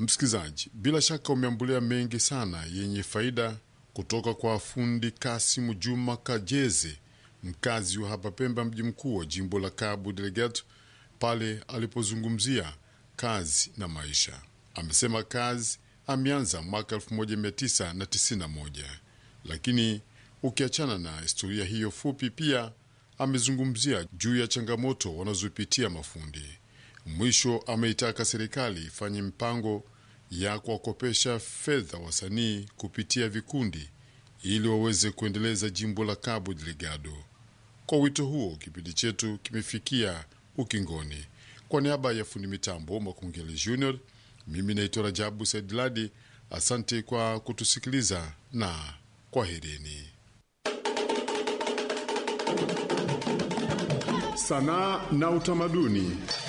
Msikilizaji, bila shaka umeambulia mengi sana yenye faida kutoka kwa fundi Kasimu Juma Kajeze, mkazi wa hapa Pemba, mji mkuu wa jimbo la Cabo Delgado, pale alipozungumzia kazi na maisha. Amesema kazi ameanza mwaka 1991 lakini ukiachana na historia hiyo fupi, pia amezungumzia juu ya changamoto wanazopitia mafundi. Mwisho ameitaka serikali ifanye mpango ya kuwakopesha fedha wasanii kupitia vikundi ili waweze kuendeleza jimbo la Cabo Delgado. Kwa wito huo, kipindi chetu kimefikia ukingoni. Kwa niaba ya fundi mitambo Makungele Junior, mimi naitwa Rajabu Saidladi. Asante kwa kutusikiliza na kwaherini. Sanaa na utamaduni.